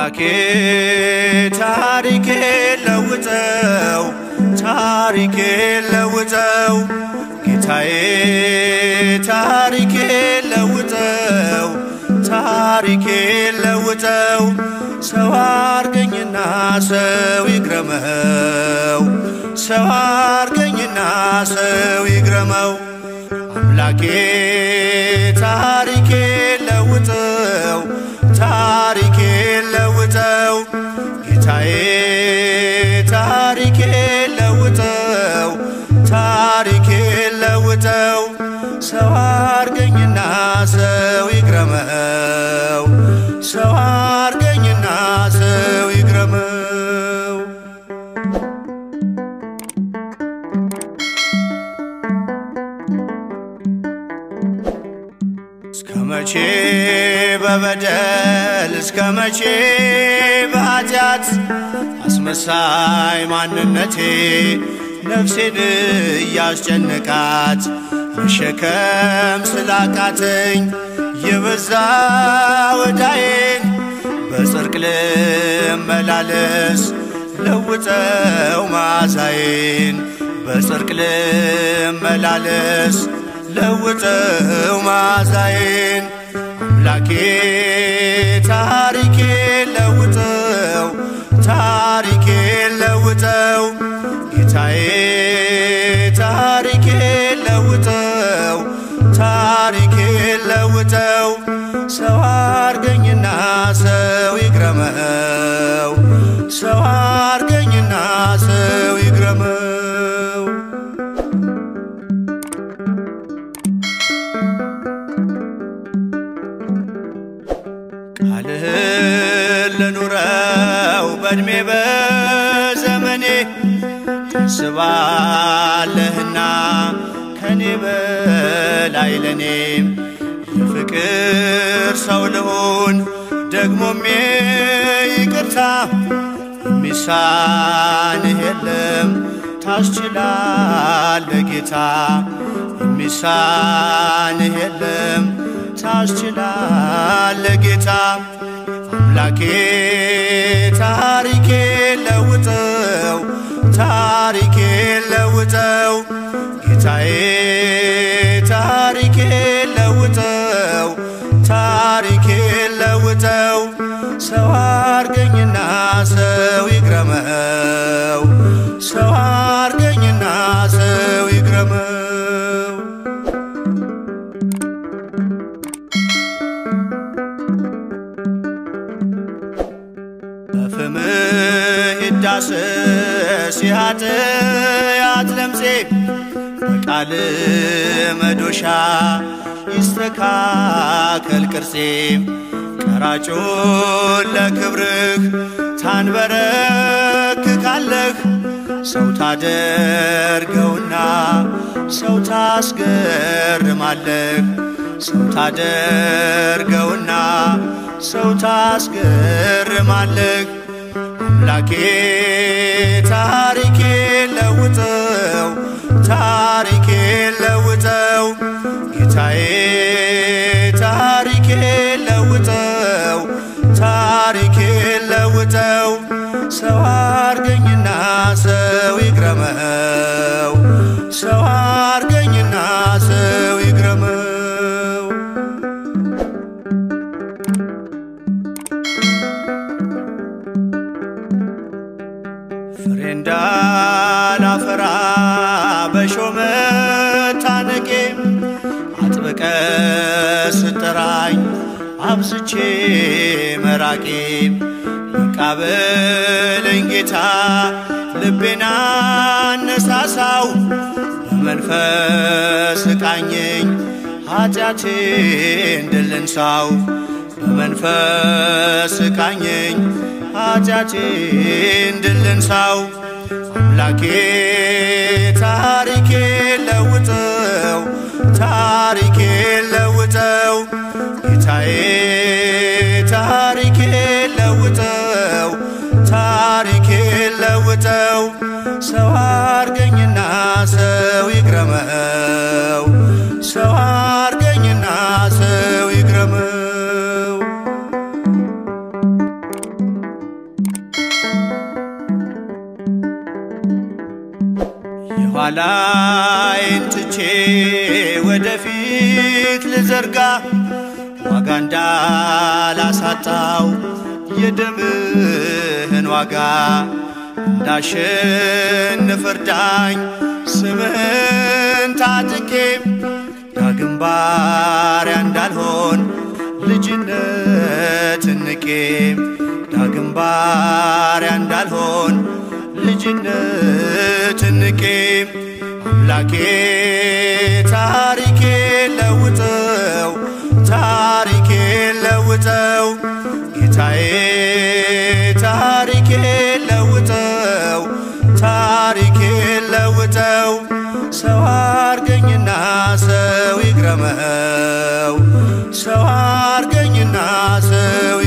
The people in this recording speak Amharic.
አምላኬ ታሪኬ ለውጠው ታሪኬ ለውጠው ጌታዬ ታሪኬ ለውጠው ታሪኬ ለውጠው ሰው አርገኝና ሰው ይግረመው ሰው አርገኝና ሰው ይግረመው አምላኬ ታሪኬ ለውጠው ታሪኬ ለውጠው ጌታዬ ታሪኬ ለውጠው ታሪኬ ለውጠው ሰው አርገኝና ሰው ይግረመው ሰው አርገኝና ሰው ይግረመው እስከ መቼ በበደል እስከ መቼ በኃጢአት አስመሳይ ማንነቴ ነፍሴን እያስጨነቃት መሸከም ስላቃተኝ የበዛ ወዳዬን በጽርቅ ልመላለስ ለውጠው መዓዛዬን በጽርቅ ልመላለስ ለውጠው መዓዛዬን አምላኬ ታሪኬ ለውጠው ታሪኬ ለውጠው ጌታዬ ታሪኬ ለውጠው ታሪኬ ለውጠው ሰው አርገኝና ሰው ይግረመው ሰው አርገኝና ሰው ይግረመው ቃልህን ልኑረው በዕድሜ በዘመኔ ታስባለህና ከኔ በላይ ለኔም የፍቅር ሰው ልሁን ደግሞም ይቅርታ የሚሳንህ የለም ታስችላለህ ጌታ የሚሳንህ የለም ታስችላለህ ጌታ አምላኬ ታሪኬ ለውጠው ታሪኬ ለውጠው ጌታዬ ታሪኬ ለውጠው ታሪኬ ለውጠው ሰው አርገኝና ሰው ይግረመው ሰው አርገኝና ሰው ይግረመው በፍምህ ይዳሰስ የኃጢአት ለምጼ በቃል መዶሻ ይስተካከል ቅርጼ ቀራጩን ለክብርህ ታንበረክካለህ ሰው ታደርገውና ሰው ታስገርማለህ ሰው ታደርገውና ሰው ታስገርማለህ አምላኬ ታሪኬ ለውጠው ታሪኬ ለውጠው ጌታዬ ታሪኬ ለውጠው ታሪኬ ለውጠው ሰው አርገኝና ሰው ይግረመው ሰው አርገኝና ሰው ይግረመው ፍሬ እንዳላፈራ በሾመ ታነቄ አጥብቀ ስጠራኝ አብዝቼ መራቄ መቃበለኝ ጌታ ልቤና አነሳሳው በመንፈስ ቃኘኝ ኃጢአቴን ድል እንሳው በመንፈስ ቃኘኝ ኃጢአቴን ድል እንሳው አምላኬ ታሪኬ ለውጠው ታሪኬ ለውጠው ጌታዬ ታሪኬ ለውጠው ታሪኬ ለውጠው ሰው አርገኝና ሰው ይግረመው ሰው አርገኝና ሰው ይግረመው ኋላዬን ትቼ ወደፊት ልዘርጋ ዋጋ እንዳላሳጣው የደምህን ዋጋ እንዳሸንፍ እርዳኝ ስምህን ታጥቄ ዳግም ባሪያ እንዳልሆን ልጅነት ንቄ ዳግም ባሪያ እንዳልሆን ልጅነት ንቄ አምላኬ ታሪኬ ለውጠው ታሪኬ ለውጠው ጌታዬ ታሪኬ ለውጠው ታሪኬ ለውጠው ሰው አርገኝና ሰው ይግረመው ሰው አርገኝና ሰው